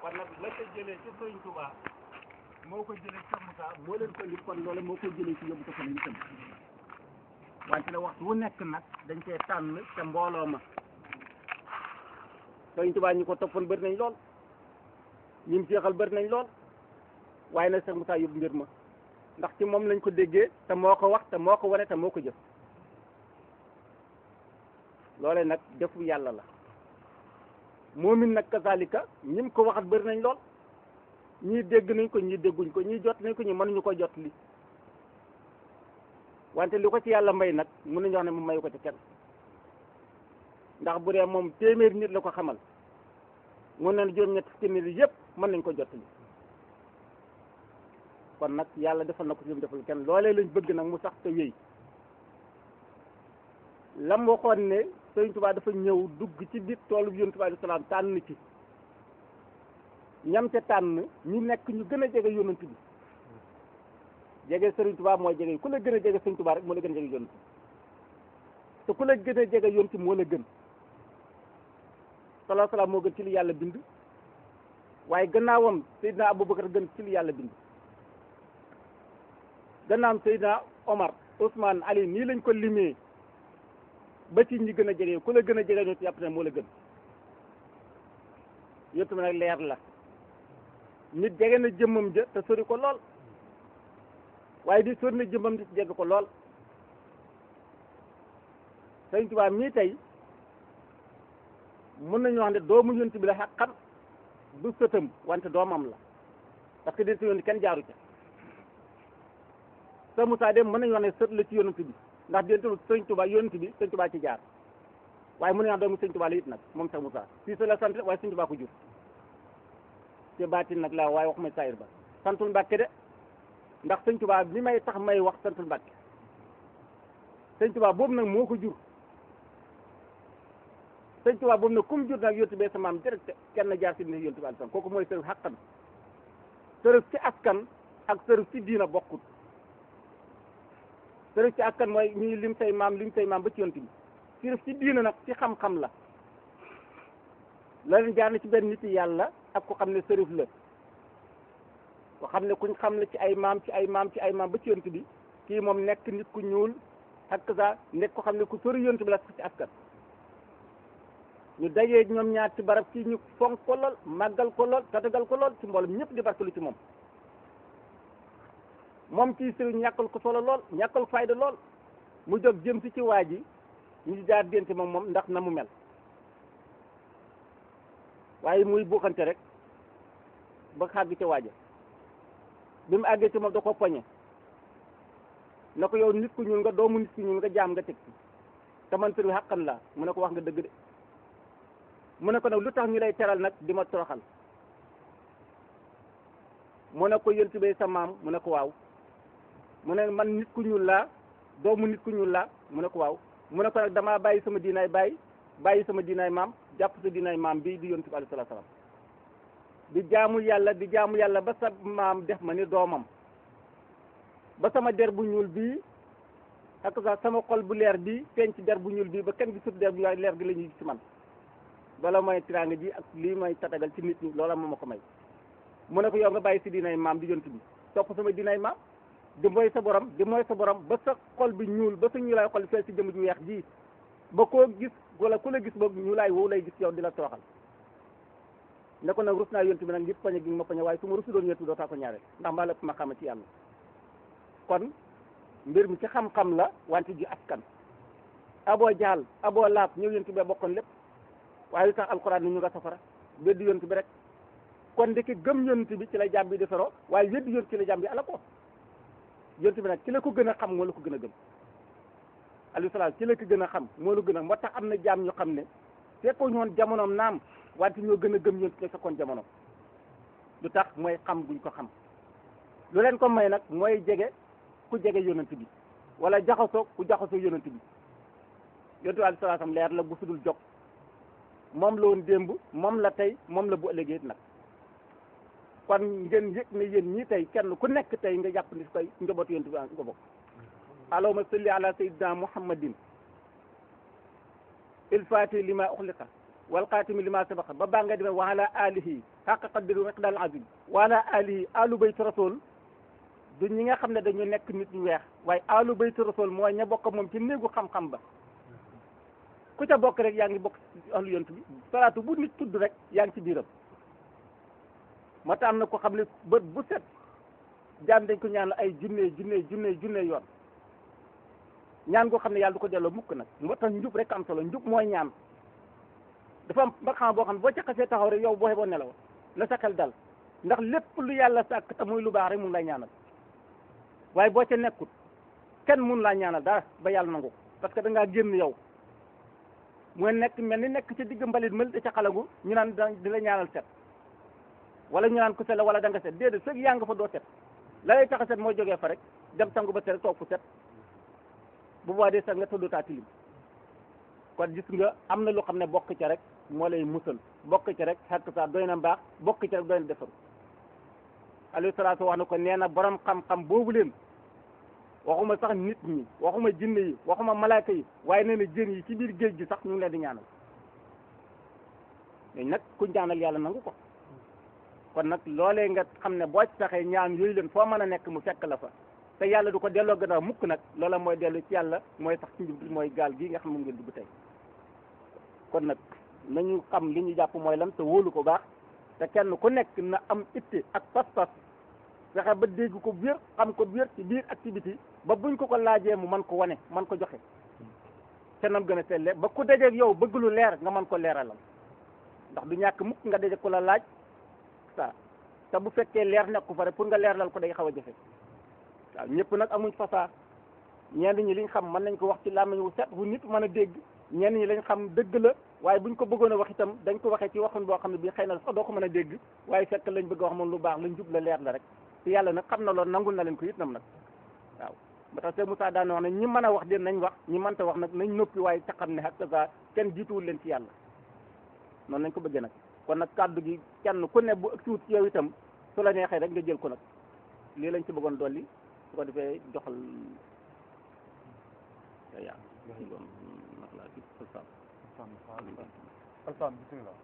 kon nag la ko jëlee ci Sëriñ Tuubaa moo ko jëlee ci Moussa moo leen ko indi kon loolu moo ko jëlee ci yóbbu ko fa ñu itam wante ne waxtu wu nekk nag dañ cee tànn ca mbooloo ma Sëriñ Tuubaa ñi ko toppoon bëri nañ lool ñi mu jeexal bëri nañ lool waaye nag Cheikh Moussa yóbbu mbir ma ndax ci moom lañ ko déggee te moo ko wax te moo ko wane te moo ko jëf loole nag defu yàlla la moomin nag kazalika ñim ko waxat bëri nañ lool ñii dégg nañ ko ñii dégguñ ko ñii jot nañ ko ñii mënuñu ko jot li wante li ko ci yàlla may nag mun nañu wax ne mu mayu ko ci kenn ndax bu dee moom téeméeri nit la ko xamal mun na juróom-ñett fukki nit yëpp mën nañ ko jot li kon nag yàlla defal na ko ci mu defal kenn loolee lañ bëgg nag mu sax te wéy lam waxoon ne Sëriñ Tuubaa dafa ñëw dugg ci biir toolu bi Yonent bi alayhi salaam tànn ci ñam ca tànn ñu nekk ñu gën a jege Yonent bi jege Sëriñ Tuubaa mooy jege ku la gën a jege Sëriñ Tuubaa rek moo la gën a jege Yonent te ku la gën a jege Yonent moo la gën salaa salaam moo gën ci li yàlla bind waaye gannaawam Seydina Abubakar gën ci li yàlla bind gannaawam Seydina Omar Ousmane Ali nii lañ ko limee ba ci ñi gën a jege ku la gën a jege ñoo ci yàpp ne moo la gën yottu nag leer la nit jege na jëmmam ja te sori ko lool waaye di sori na jëmmam di jege ko lool Sëriñ Tuubaa mii tey mën nañu wax ne doomu yonent bi la xaqan du sëtam wante doomam la parce que di si yonent kenn jaaru ca sa Moussa dem mën nañu wax ne sët la ci yonent bi ndax diggante Sëriñ Tuubaa yonent bi Sëriñ Tuubaa ci jaar waaye mën nañu wax doomu Sëriñ Tuubaa la it nag moom sax Moussa fii sa la sant waaye Sëriñ Tuubaa ko jur te baatin nag laa waaye wax may saayir ba santul Mbàkke de ndax Sëriñ Tuubaa mi may tax may wax santul Mbàkke Sëriñ Tuubaa boobu nag moo ko jur Sëriñ Tuubaa boobu nag kum jur nag yonent bee sa maam direct kenn jaar si ne yonent bi alsan kooku mooy sërëf xàqan sërëf ci askan ak sërëf ci diina bokkut sërëf ci askan mooy ñuy lim say maam lim say maam ba ci yonent bi sërëf ci diina nag ci xam-xam la la leen jaar na ci benn nit yàlla ak ko xam ne sërëf la ko xam ne kuñ xam ne ci ay maam ci ay maam ci ay maam ba ci yonent bi kii moom nekk nit ku ñuul ak sa nekk ko xam ne ku sori yonent bi la sax ci askan ñu dajee ñoom ñaar ci barab ci ñu fonk ko lool màggal ko lool tatagal ko lool ci mboolem ñëpp di barkelu ci moom moom ci sëriñ ñàkkal ko solo lool ñàkkal fayda lool mu jóg jëm si ci waa ji ñu jaar dente moom moom ndax na mu mel waaye muy buuxante rek ba xàgg ca waaja bi mu àggee ci moom da ko poñe na ko yow nit ku ñuul nga doomu nit ku ñuul nga jaam nga teg ci te man sëriñ xàqan la mu ne ko wax nga dëgg de mu ne ko nag lu tax ñu lay teral nag di ma toroxal mu ne ko yonent bi sa maam mu ne ko waaw mu ne man nit ku ñuul laa doomu nit ku ñuul laa mu ne ko waaw mu ne ko nag damaa bàyyi sama diinaay bàyyi bàyyi sama diinaay maam jàpp sa diinaay maam bii di yonent bi alayhi salaatu salaam di jaamu yàlla di jaamu yàlla ba sa maam def ma ni doomam ba sama der bu ñuul bii ak sa sama xol bu leer bii feeñ ci der bu ñuul bii ba kenn gisut der bu ñuul leer gi la ñuy gis ci man loola mooy tiraanga ji ak lii may tatagal ci nit ñi loola moo ma ko may mu ne ko yow nga bàyyi si diinay maam di yonent bi topp sama diinay maam di mooy sa borom di mooy sa borom ba sa xol bi ñuul ba sa ñuulaay xol fee si jëmm ju weex ji ba koo gis wala ku la gis boog ñuulaay woowu lay gis yow di la tooxal ne ko nag rus naa yonent bi nag ngir poñe gi ma poñe waaye su ma rusu doon yonent bi doo taa ko ñaare ndax maa la ma xama ci yàlla kon mbir mi ci xam-xam la wante ji askan aboo jaal aboo laab ñëw yonent bi bokkoon lépp waaye lu tax alxuraan ni ñu nga safara weddi yonent bi rek kon ndeke gëm yonent bi ci la jàmm bi defaroo waaye weddi yonent ci la jàmm bi ala ko yonent bi nag ci la ko gën a xam moo la ko gën a gëm alayhi salaam ci la ko gën a xam moo la gën a moo tax am na jaam ñu xam ne fekkoo ñoon jamonoom naam wante ñoo gën a gëm yonent ci fekkoon jamonoom lu tax mooy xam guñ ko xam lu leen ko may nag mooy jege ku jege yonent bi wala jaxasoo ku jaxasoo yonent bi yonent bi alayhi salaam leer la bu sudul jog moom la woon démb moom la tey moom la bu ëllëgee nag kon ngeen yëg ne yéen ñii tey kenn ku nekk tey nga jàpp ni koy njabootu yonent bi nga bokk allahumma salli ala sayyidina muhammadin il fati lima uxliqa wal xaatimi lima sabaqa ba baa nga demee wa ala alihi xaqa qadri wa miqdaal azim wa ala alihi alu bayt rasul du ñi nga xam ne dañu nekk nit ñu weex waaye alu bayt rasul mooy ña bokk moom ci néegu xam-xam ba ku ca bokk rek yaa ngi bokk ci ahlu yonent bi salaatu bu nit tudd rek yaa ngi ci biiram moo tax am na ko xam ne bët bu set jaam dañ ko ñaan ay junne junne junne junne yoon ñaan goo xam ne yàlla du ko delloo mukk nag moo tax njub rek am solo njub mooy ñaan dafa am ba xam boo xam ne boo ca xasee taxaw rek yow boo xeboo nelaw la sa xel dal ndax lépp lu yàlla sàkk te muy lu baax rek mun lay ñaanal waaye boo ca nekkut kenn mun laa ñaanal dara ba yàlla nangu ko parce que da ngaa génn yow mooy nekk mel ni nekk ci digg mbalit mel da ca xalagu ñu naan da di la ñaanal set wala ñu naan ku set la wala da nga set déedéet fekk yaa nga fa doo set la lay tax a set mooy jógee fa rek dem sangu ba set toog fu set bu boobaa dee sax nga tëddutaa tilim kon gis nga am na lu xam ne bokk ca rek moo lay musal bokk ca rek xekk saa doy na mbaax bokk ca rek doy na defaru alayhi salaatu wax na ko nee na borom xam-xam boobu leen waxuma sax nit ñi waxuma jinne yi waxuma malaaka yi waaye nee na jën yi ci biir géej gi sax ñu ngi leen di ñaanal mais nag ku ñaanal yàlla nangu ko kon nag loolee nga xam ne boo ci saxee ñaan yooyu leen foo mën a nekk mu fekk la fa te yàlla du ko delloo gannaaw mukk nag loola mooy dellu ci yàlla mooy tax ci njub mooy gaal gii nga xam moom ngeen dugg tey kon nag nañu xam li ñu jàpp mooy lan te wóolu ko baax te kenn ku nekk na am itte ak pas-pas fexe ba dégg ko wér xam ko wér ci biir activité ba buñ ko ko laajee mu mën ko wane man ko joxe te nam gën a selle ba ku dajeeg yow bëgg lu leer nga mën ko leeralal ndax du ñàkk mukk nga daje ku la laaj sa te bu fekkee leer nekku fa rek pour nga leerlal ko day xaw a jafe waaw ñëpp nag amuñ fasaa ñenn ñi liñ xam mën nañ ko wax ci làmmiñ wu set wu nit mën a dégg ñenn ñi lañ xam dëgg la waaye buñ ko bëggoon a wax itam dañ ko waxee ci waxun boo xam ne bii xëy na sax doo ko mën a dégg waaye fekk lañ bëgg a wax moom lu baax lañ jub la leer la rek te yàlla nag xam na loolu nangul na leen ko itam nag waaw ba tax Seydou Moussa daan wax ne ñi mën a wax de nañ wax ñi mënta wax nag nañ noppi waaye ca xam ne ak sa kenn jiituwul leen ci yàlla noonu lañ ko bëggee nag kon nag kàddu gi kenn ku ne bu ëgsiwut ci yow itam su la neexee rek nga jël ko nag lii lañ ci bëggoon dolli su ko defee joxal yaa doon nax laa ci sa Alsaan bismillah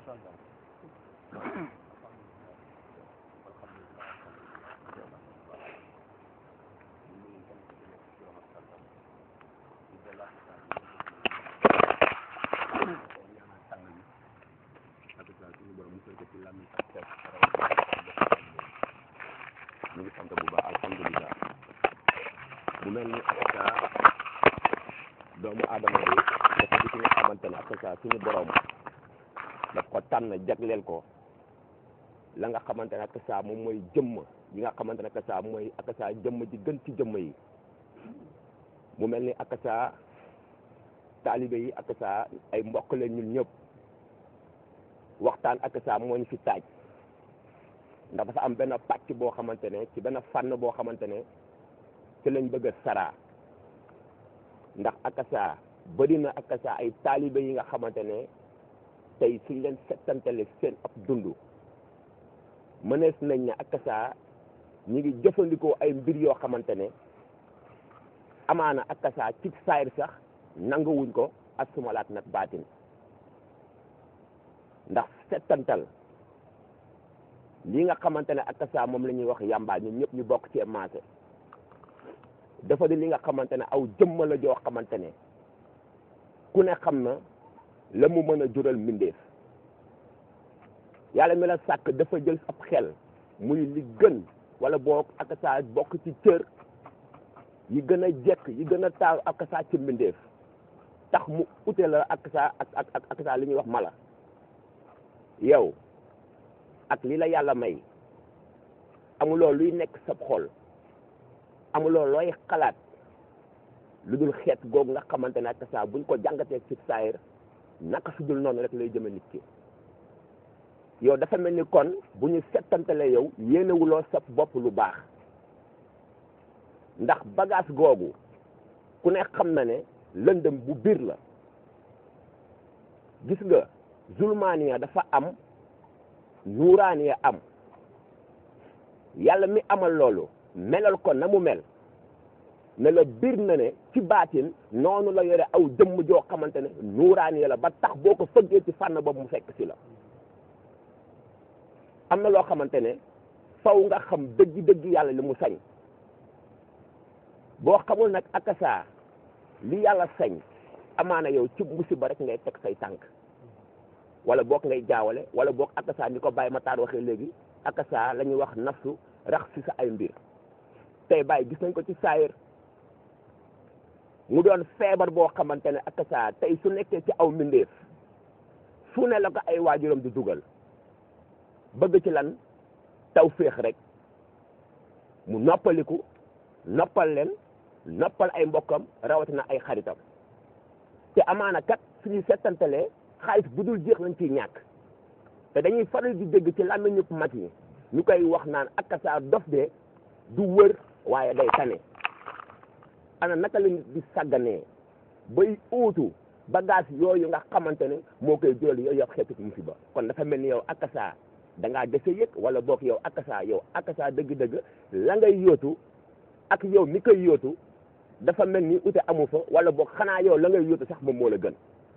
ñu ngi sant bu baax alhamdulilah mu mel ni akasa doomu aadama bi dafa di ki nga xamante ne akasa suñu borom daf ko tànn jagleel ko la nga xamante ne akasa moom mooy jëmm yi nga xamante ne akasa mooy akasa jëmm ji gën ci jëmm yi mu mel ni akasa taalibe yi akasa ay mbokk leen ñun ñëpp waxtaan akasa moo ñu fi taaj ndax dafa am benn pàcc boo xamante ne ci benn fànn boo xamante ne ci lañ bëgg a saraa ndax akasa bëri na akasa ay taalibe yi nga xamante ne tey suñ leen settantale seen ab dund mënees nañ ne akasa ñi ngi jëfandikoo ay mbir yoo xamante ne amaana akasa ci saayir sax nanguwuñ ko ak sumalaat nag baatin ndax settantal lii nga xamante ne akasa moom la ñuy wax yàmbaa ñun ñëpp ñu bokk ci maase dafa di li nga xamante ne aw jëmma la joo xamante ne ku ne xam na la mu mën a jural mbindeef yàlla mi la sàkk dafa jël ab xel muy li gën wala boo akasa bokk ci cër yi gën a jekk yi gën a taaw akasa ci mbindeef tax mu ute la akasa ak ak ak akasa li ñuy wax mala yow ak li la yàlla may amuloo luy nekk sab xol amuloo looy xalaat lu dul xeet googu nga xamante ne ak saa buñ ko jàngatee ci saayir naka su dul noonu rek lay jëme nit ki yow dafa mel ni kon bu ñu settantale yow yéenewuloo sab bopp lu baax ndax bagage googu ku ne xam na ne lëndëm bu biir la gis nga zulmaaniya dafa am nuuraaniya am yàlla mi amal loolu melal ko na mu mel ne la bir na ne ci baatin noonu la yore aw jëmm joo xamante ne nuuraani la ba tax boo ko fëggee ci fànn boobu mu fekk si la am na loo xamante ne faw nga xam dëgg-dëgg yàlla li mu sañ boo xamul nag akasa li yàlla sañ amaana yow ci musiba rek ngay teg say tànk wala boog ngay jaawale wala boog akasa ni ko bàyyi ma taar waxee léegi akasa la ñuy wax nafsu rax si sa ay mbir tey bàyyi gis nañ ko ci saayir mu doon feebar boo xamante ne akasa tey su nekkee ci aw mbindeef fu ne la ko ay waajuram di dugal bëgg ci lan taw féex rek mu noppaliku noppal leen noppal ay mbokkam rawatina ay xaritam te amaana kat suñuy settantalee xaalis bu dul jeex lañ ciy ñàkk te dañuy faral di dégg ci làmmiñu mag yi ñu koy wax naan akasa dof de du wër waaye day tane ana naka la nit di sàgganee bay uutu bagage yooyu nga xamante ne moo koy jural yooyu yëpp xeetu musiba kon dafa mel ni yow akasa da ngaa dese yëg wala boog yow akasa yow akasa dëgg-dëgg la ngay yóotu ak yow mi koy yóotu dafa mel ni ute amu fa wala boog xanaa yow la ngay yóotu sax moom moo la gën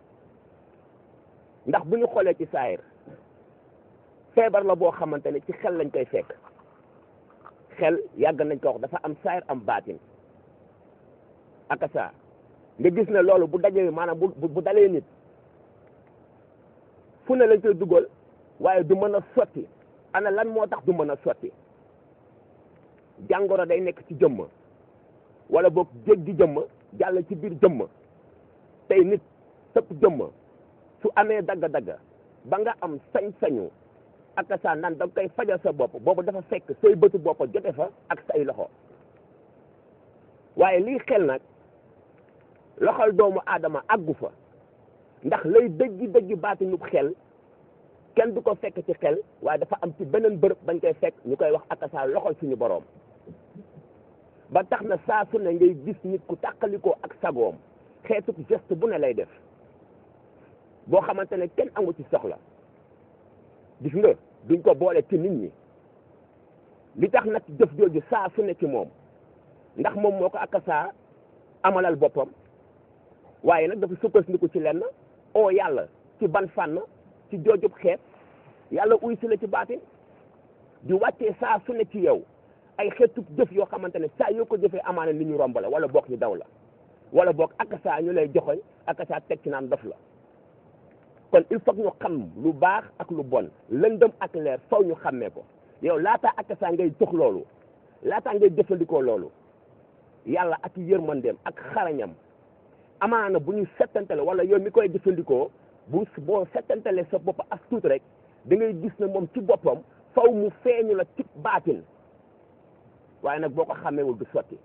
ndax bu ñu xoolee ci saayir feebar la boo xamante ne ci xel lañ koy fekk xel yàgg nañ ko wax dafa am saayir am baatin akasa nga gis ne loolu bu dajee maanaam bu bu dalee nit fu ne lañ koy dugal waaye du mën a sotti ana lan moo tax du mën a sotti jàngoro day nekk ci jëmm wala boog jéggi jëmm jàll ci biir jëmm tey nit sëpp jëmm su amee dagga-dagga ba nga am sañ-sañu akasa nan da nga koy fajal sa bopp boobu dafa fekk say bëtu bopp jote fa ak say loxo waaye lii xel nag loxol doomu aadama àggu fa ndax lay dëggi dëggi baatinu xel kenn du ko fekk ci xel waaye dafa am ci beneen bërëb bañ koy fekk ñu koy wax akasa loxol suñu boroom ba tax na saa su ne ngay gis nit ku tàqalikoo ak sagoom xeetu geste bu ne lay def boo xamante ne kenn amu ci soxla gis nga duñ ko boole ci nit ñi li tax nag jëf jooju saa su ne ci moom ndax moom moo ko akasa amalal boppam waaye nag dafa sukkandiku ci lenn oo yàlla ci ban fànn ci joojub xeet yàlla uy si la ci baatin di wàccee saa su ne ci yow ay xeetu jëf yoo xamante ne saa yoo ko jëfee amaana nit ñu romb la wala boog ñu daw la wala boog akasa ñu lay joxoñ akasa teg ci naan dof la kon il faut ñu xam lu baax ak lu bon lëndëm ak leer faw ñu xàmmee ko yow laataa akasa ngay jox loolu laataa ngay jëfandikoo loolu yàlla ak yërmandeem ak xarañam amaana bu ñu settantale wala yow mi koy jëfandikoo bu boo settantale sa bopp as tuut rek da ngay gis ne moom ci boppam faw mu feeñu la ci baatin waaye nag boo ko xàmmeewul du sotti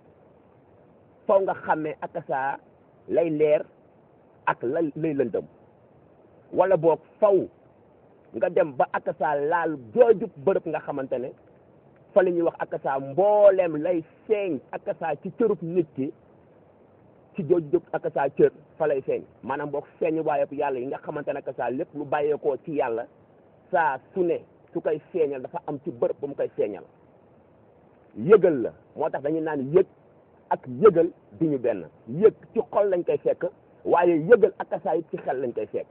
faw nga xàmmee akasa lay leer ak la lay lëndëm wala boog faw nga dem ba akasa laal joojub bërëb nga xamante ne fa la ñuy wax akasa mbooleem lay feeñ akasa ci cërub nit ki ci joojub akasa cër fa lay feeñ maanaam boog feeñ waaye yàlla yi nga xamante ne akasa lépp lu bàyyeekoo ci yàlla saa su ne su koy feeñal dafa am ci bërëb ba mu koy feeñal yëgal la moo tax dañuy naan yëg ak yëgal du ñu benn yëg ci xol lañ koy fekk waaye yëgal akasa it ci xel lañ koy fekk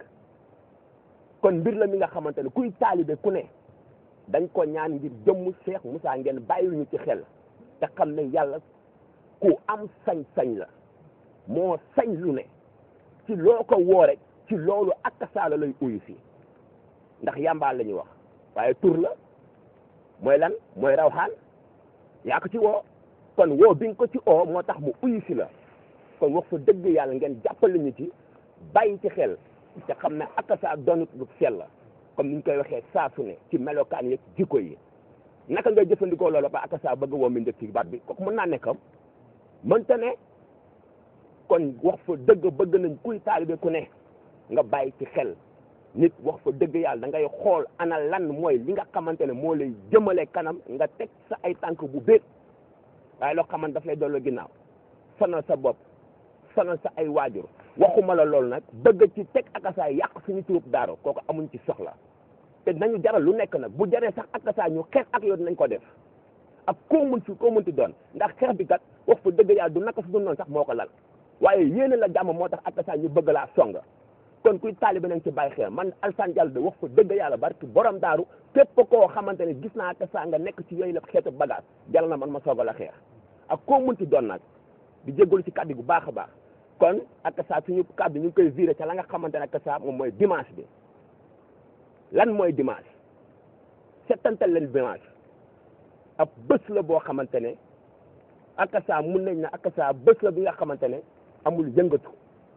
kon mbir la mi nga xamante ne kuy taalibe ku ne dañ ko ñaan ngir jëmm Cheikh Moussa ngeen bàyyi ñu ci xel te xam ne yàlla ku am sañ-sañ la moo sañ lu ne ci loo ko woo rek ci loolu akasa la lay uyu si ndax yàmbaal la ñuy wax waaye tur la mooy lan mooy rawxaan yaa ko ci woo kon woo bi nga ko ci oo moo tax mu uyu si la kon wax fa dëgg yàlla ngeen jàppale ñu ci bàyyi ci xel te xam ne akasa doonut lu sell la comme ni ñu koy waxee saa su ne ci melokaan yeeg jikko yi naka ngay jëfandikoo loolu ba akasa bëgg woo mi njëkk ci baat bi kooku mën naa nekkam mënta ne kon wax fa dëgg bëgg nañ kuy taalibe ku ne nga bàyyi ci xel nit wax fa dëgg yàlla da ngay xool ana lan mooy li nga xamante ne moo lay jëmale kanam nga teg sa ay tànk bu béet waaye loo xamante daf lay dolloo ginnaaw sonal sa bopp sonal sa ay waajur waxuma la loolu nag bëgg ci teg akasaay yàq suñu turub daaro kooku amuñ ci soxla te nañu jaral lu nekk nag bu jaree sax akasaay ñu xeex ak yow dinañ ko def ak koo mun ci koo munti doon ndax xeex bi kat wax fa dëgg yàlla du naka su dul noonu sax moo ko lal waaye yéene la jàmm moo tax ak saa ñu bëgg laa song kon kuy taalibe nañ ci bàyyi xel man Alassane Diallo de wax fa dëgg yàlla barki borom daaru képp koo xamante ne gis naa ak saa nga nekk ci yooyu la xeetu bagage jàll na man ma soog a la xeex ak koo munti doon nag di jégalu ci kàddu bu baax a baax kon ak saa suñu kàddu ñu ngi koy viré ca la nga xamante ne ak saa moom mooy dimanche bi lan mooy dimanche settantal leen dimanche ab bés la boo xamante ne ak saa mun nañ ne ak saa bés la bi nga xamante ne amul yëngatu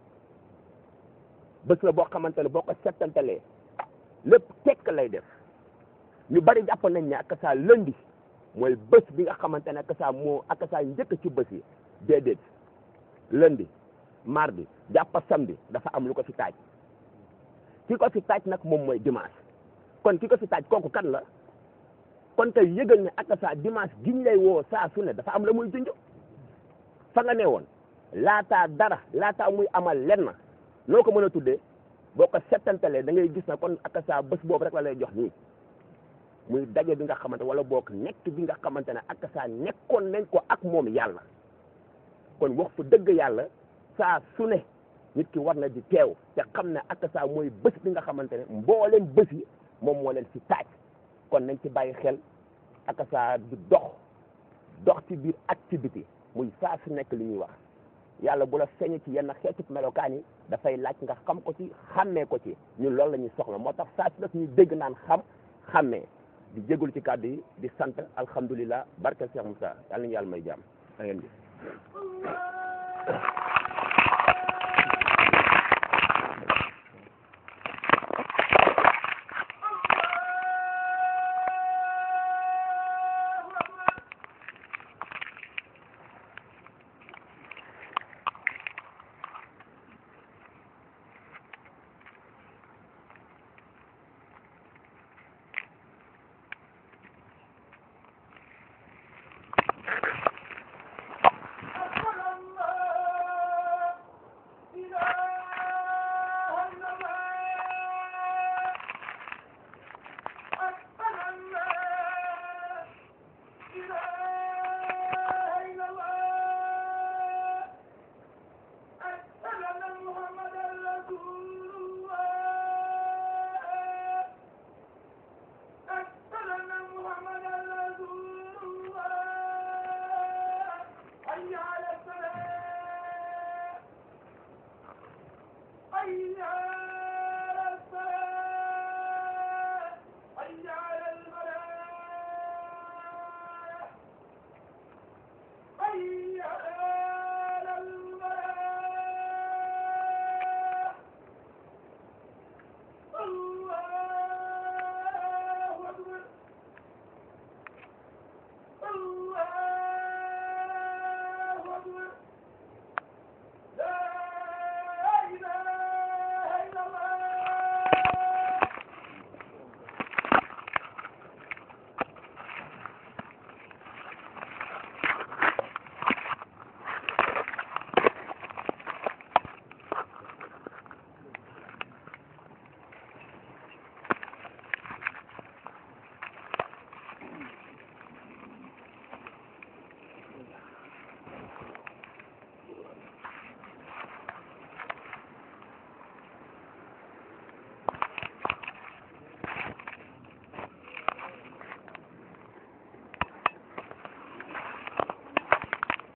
bés la boo xamante ne boo ko settantalee lépp tekk lay def ñu bari jàpp nañ ne ak saa lundi mooy bés bi nga xamante ne ak saa moo ak saa njëkk ci bés yi déedéet lundi mardi jàpp samedi dafa am lu ko fi taaj ki ko fi taaj nag moom mooy dimanche kon ki ko fi taaj kooku kan la kon tey yëgal ne ak saa dimanche giñ lay woo saa su ne dafa am la muy junj fa nga ne woon laataa dara laataa muy amal lenn noo ko mën a tuddee boo ko settantalee da ngay gis na kon ak saa bés boobu rek la lay jox nii muy daje bi nga xamante wala boog nekk bi nga xamante ne ak saa nekkoon nañ ko ak moom yàlla kon wax fa dëgg yàlla saa su ne nit ki war na di teew te xam ne ak saa mooy bés bi nga xamante ne mbooleem bés yi moom moo leen si taaj kon nañ ci bàyyi xel ak saa di dox dox ci biir activité muy saa su nekk li ñuy wax yàlla bu la feeñee ci yenn xeetu melokaan yi dafay laaj nga xam ko ci xàmmee ko ci ñun loolu la ñuy soxla moo tax saa su nekk ñuy dégg naan xam xàmmee di jégalu ci kàddu yi di sant alhamdulilah barke Cheikh Moussa yàlla nañu yàlla may jàmm da ngeen gis